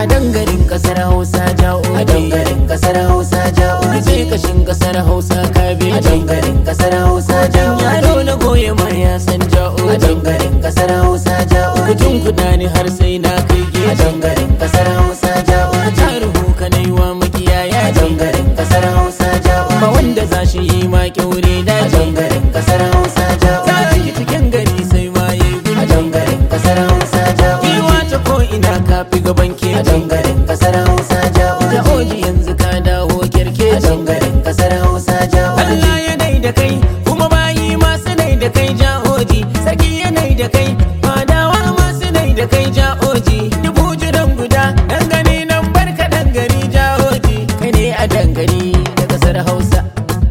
a dangarin kasar hausa ja'o a dangarin kasar hausa ja'o je kashin kasar hausa kabeji a dangarin kasar hausa ja'o yaro na goye ma ya san ja'o a dangarin kasar hausa ja'o kutun kuɗa ni har sai na kai a geji dangarin kasar hausa ja'o a taruhu ka na yi wa makiyaya a ce dangarin kasar hausa ja'o ba wanda za shi yi ma kyaure a daji dangarin kasar hausa ja'o ta ki cikin gari sai ma ya yi a gudu dangarin kasar hausa ja'o Iwa ta ko ina ka fi gaban a keji dangarin kasar hausa ja'o da oji yanzu ka dawo a kyarkeci dangarin kasar hausa ja'o Allah ya nai da kai kuma bayi masu nai da kai ja'oji sarki ya nai da kai fadawa masu nai da kai ja'oji dubu jiran guda dangane nan barka dangari ja'oji kai ne a dangari da kasar hausa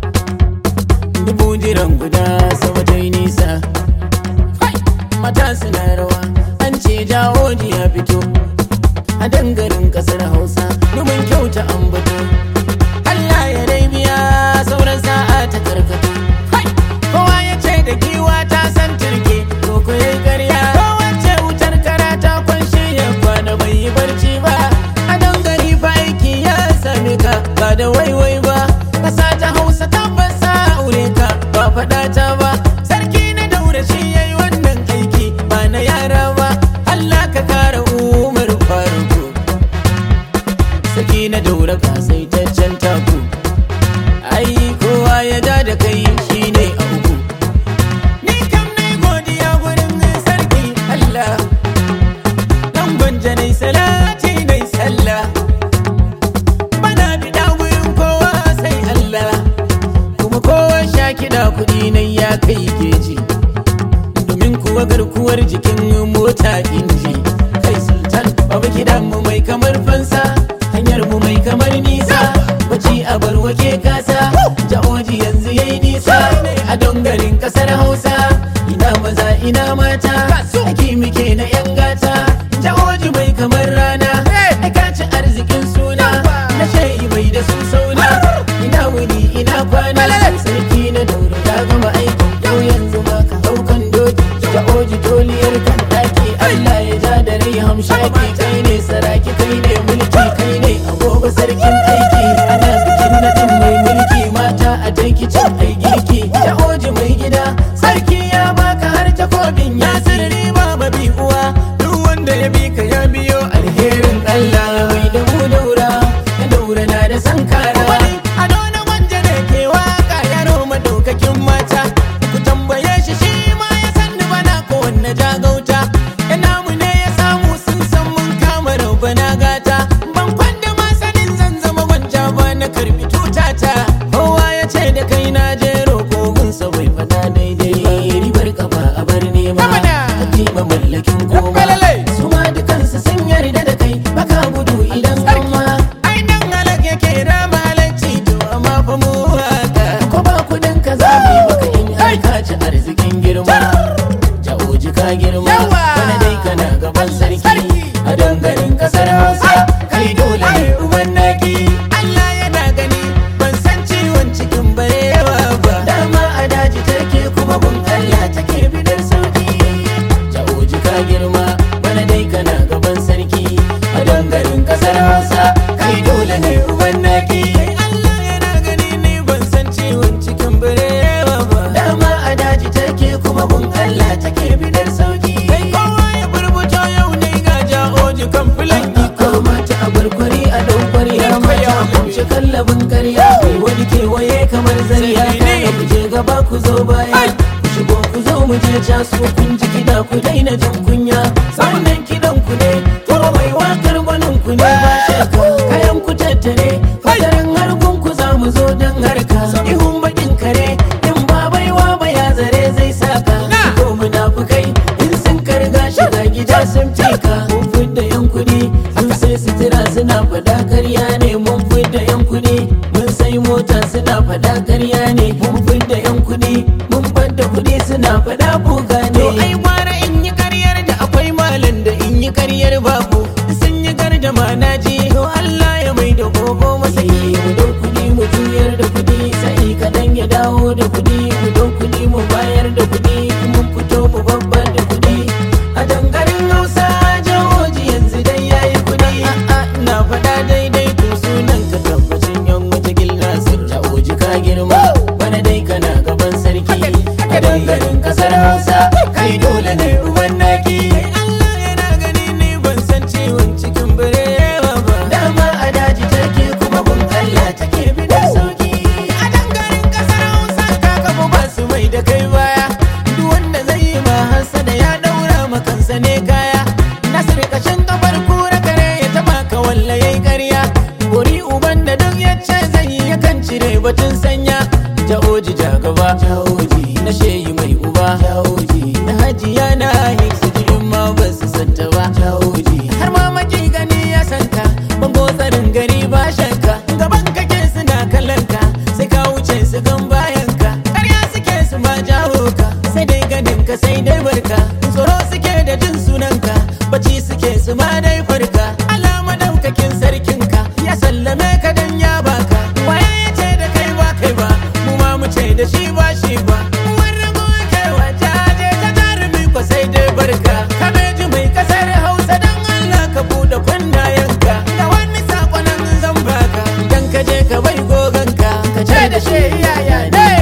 dubu jiran guda sama ta yi nisa Hai! mata suna rawa an ce ja'oji ya fito a dangarin kasar hausa domin kyauta ambato Allah ya dai biya sauran sa'a ta karkato Hai! kowa ya ce da giwa ta san turke to ko yayi ƙarya kowace wutar kara ta kwanshe ya kwana bai yi barci ba a dangari fa aiki ya same ka ba da waiwai ba ƙasa ta hausa tabbas sa aure ka ba faɗa ta ba sarki na daura shi yayi wannan aiki ba na yara ba Allah ka kara umar faruku saki na daura ka sai ta can taku ai kowa ya ja da kai shine a uku ni kam nai godiya gurin sarki Allah dan gwanja nai salati nai sallah bana bida gurin kowa sai Allah kuma kowa sha kiɗa kuɗi nai ya kai geji domin kuwa garkuwar jikin mota inji kai sultan babu kidan mu mai kamar fansa hanyar mu mai kamar nisa baci a barwake kasa ja'oji yanzu yayi nisa a dongarin kasar hausa ina maza ina mata ake muke na yan gata ja'oji mai kamar rana ka ci arzikin suna na shayi mai da su sauna ina wuni ina kwana sarki na dauro ya gama aiki yau yanzu ma ka daukan doki ja'oji doliyar kan daki Allah ya ja da rai hamshaki kai ne saraki kai ne mulki kai ne agogo sarkin aiki ana bikin nadin mai mulki mata a taiki cin ai girki ja'oji mai gida sarki ya baka har takobin ya sirri ba mabi uwa duk wanda ya bi ka ya biyo alherin Allah mai da mu daura ya daura na da sankara a dona wanda da ke waka yaro madaukakin mata ku tambaye shi shi ma ya san ni bana ko wanne jagauta ina mu ne ya samu sun san mun kama raubana gata ban kwanda ma sanin zan zama gwanja ba na karbi tutata kowa ya ce da kai na je roƙo gunsa bai fada daidai ribar kafa a bar nema ba mallakin koma su ma dukansu sun yarda da kai baka gudu idan gama ai dan halak yake da malanci to amma fa mu haka ko ba kudin ka zabi maka in har ka ci arzikin girma ja'oji ka girma wani dai kana gaban sarki a dangarin kasar hausa kai dole ne uban naki Allah yana gani ban san ciwon cikin barewa ba dama a daji take kuma gun Allah take bidar sauki ja'oji ka girma wani dai kana gaban sarki a dangarin kasar hausa kai dole ne uban naki Allah yana gani ni ban san ciwon cikin barewa ba dama a daji take kuma gun Allah take bidar sauki kai kowa ya burbuto yau ne ga ja'oji kan filan ko mata a barkwari a ɗaukwari ya mata a kunce kallabin karya kai wani kewaye kamar zariya kaga ku je gaba ku zo baya ku shigo ku zo mu je casu kun ji kiɗa ku daina jin kunya wannan kiɗan ku ne kuma mai wakar gwanin ku ne ba shakka kayan ku tattare fadarin harkun ku za mu zo don harka ihun bakin kare in ba baiwa ba ya zare zai saka ko munafukai in sun karga shiga gida sun tika mun fidda yan kuɗi mun sai sutura suna fada karya ne mun fidda yan kuɗi mun sai mota suna fada karya ne mun fidda yan kuɗi mun fadda kuɗi suna fada buga ne to ai gwara in yi karyar da su ma dai farka alama daukakin sarkinka ya sallame ka dan ya baka waye ya ce da kai ba kai ba mu ma mu ce da shi ba shi ba wani goke wajaje ta jarumi ko sai dai barka kabeji mai kasar hausa dan Allah ka bude kunnayenka da wani sakonan zan baka dan ka je ka bai goganka ka ce da shi yaya ne